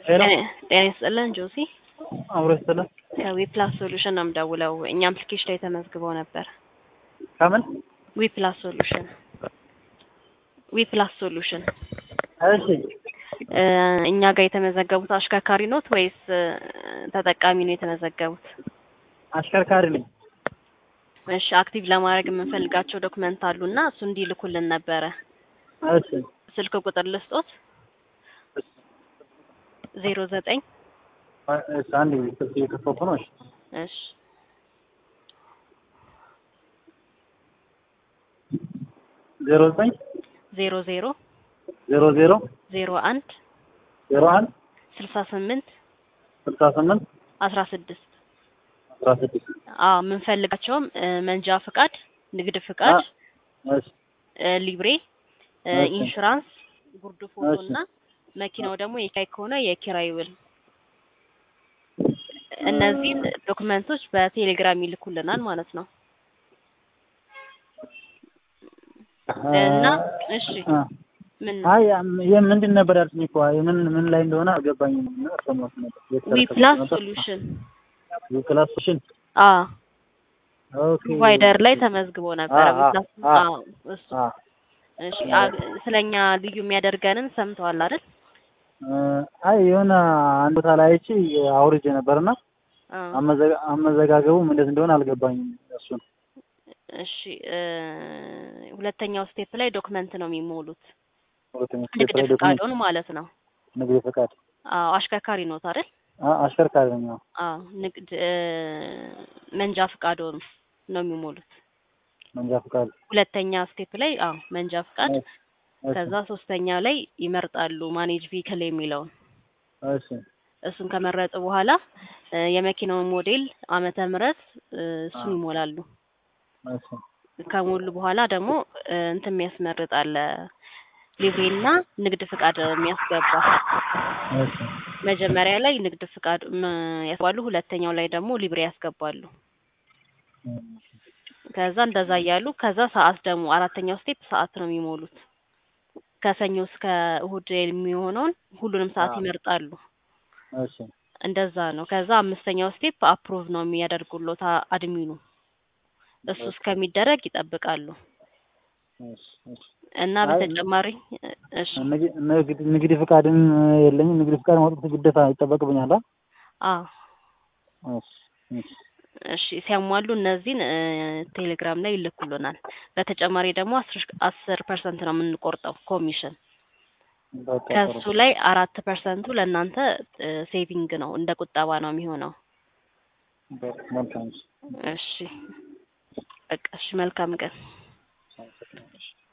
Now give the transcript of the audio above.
ሄሎ ጤና ይስጥልን ጆሲ አብሮ ይስጥልን። ከዊፕላስ ሶሉሽን ነው የምደውለው። እኛ አፕሊኬሽን ላይ ተመዝግበው ነበር። ከምን ዊፕላስ ሶሉሽን ዊፕላስ ሶሉሽን እሺ እ እኛ ጋር የተመዘገቡት አሽከርካሪ ኖት ወይስ እ ተጠቃሚ ነው የተመዘገቡት? አሽከርካሪ ነኝ። እሺ አክቲቭ ለማድረግ የምንፈልጋቸው ዶክመንት አሉና እሱ እንዲልኩልን ነበረ። እሺ ስልክ ቁጥር ልስጦት ዜሮ ዘጠኝ እሺ አንድ ጊዜ ስልክ እየከፈቱ ነው። እሺ እሺ ዜሮ ዘጠኝ ዜሮ ዜሮ ዜሮ ዜሮ ዜሮ አንድ ዜሮ አንድ ስልሳ ስምንት ስልሳ ስምንት አስራ ስድስት አስራ ስድስት አዎ የምንፈልጋቸውም እ መንጃ ፍቃድ፣ ንግድ ፍቃድ፣ እሺ እ ሊብሬ፣ እ እሺ። ኢንሹራንስ፣ ጉርድ ፎቶ እሺ። እና መኪናው ደግሞ የኪራይ ከሆነ የኪራይ ውል እነዚህን ዶክመንቶች በቴሌግራም ይልኩልናል ማለት ነው። እና እሺ አ ምን አይ ይሄ ምንድን ነበር ያልሽኝ እኮ አይ ምን ምን ላይ እንደሆነ አልገባኝም። እና ሰማሁት ነበር ዊ ፕላስ ሶሉሽን ዊ ፕላስ ሶሉሽን አ ኦኬ ፕሮቫይደር ላይ ተመዝግቦ ነበረ። አ- ዊ ፕላስ አ- አዎ እሱ አ እሺ አ- ስለኛ ልዩ የሚያደርገንን ሰምተዋል አይደል? እ አይ የሆነ አንድ ቦታ ላይ አይቼ አውርጄ ነበርና አ አመዘጋ- አመዘጋገቡም እንዴት እንደሆነ አልገባኝም። እሱን እሺ እ ሁለተኛው ስቴፕ ላይ ዶክመንት ነው የሚሞሉት። ሁለተኛ ንግድ ስቴፕ ላይ ዶክመንት ፍቃዱን ማለት ነው። ንግድ ፈቃድ አዎ አሽከርካሪ ኖት አይደል? አ አሽከርካሪ ነኝ። አዎ አዎ ንግድ እ መንጃ ፍቃዱን ነው የሚሞሉት። መንጃ ፈቃድ ሁለተኛ ስቴፕ ላይ አዎ መንጃ ፍቃድ፣ እሺ፣ እሺ፣ ከዛ ሶስተኛ ላይ ይመርጣሉ ማኔጅ ቪክል የሚለውን እሺ እሱን ከመረጡ በኋላ እ የመኪናውን ሞዴል ዓመተ ምህረት እ እሱን ይሞላሉ። እሺ ከሞሉ በኋላ ደግሞ እ እንትን የሚያስመርጥ አለ ሊብሬና ንግድ ፍቃድ የሚያስገባ እሺ መጀመሪያ ላይ ንግድ ፍቃድ ም- ያስገባሉ፣ ሁለተኛው ላይ ደግሞ ሊብሬ ያስገባሉ። ከዛ እንደዛ እያሉ ከዛ ሰዓት ደግሞ አራተኛው ስቴፕ ሰዓት ነው የሚሞሉት። ከሰኞ እስከ እሁድ የሚሆነውን ሁሉንም ሰዓት አዎ። ይመርጣሉ። እሺ እንደዛ ነው። ከዛ አምስተኛው ስቴፕ አፕሩቭ ነው የሚያደርጉሎት አ- አድሚኑ። እሱ እስከሚደረግ ይጠብቃሉ እሺ እሺ እና አይ፣ በተጨማሪ እሺ ንግ- ንግድ ንግድ ፍቃድም የለኝም። ንግድ ፍቃድ ማውጣት ግዴታ ይጠበቅብኛል። አ? አ እሺ እሺ እሺ ሲያሟሉ እነዚህን እ ቴሌግራም ላይ ይልኩልናል። በተጨማሪ ደግሞ አስር አስር ፐርሰንት ነው የምንቆርጠው ኮሚሽን። በቃ ከሱ ጥሩ። ላይ አራት ፐርሰንቱ ለእናንተ እ ሴቪንግ ነው እንደ ቁጠባ ነው የሚሆነው። በቃ መልካም። እሺ በቃ እሺ፣ መልካም ቀን። እሺ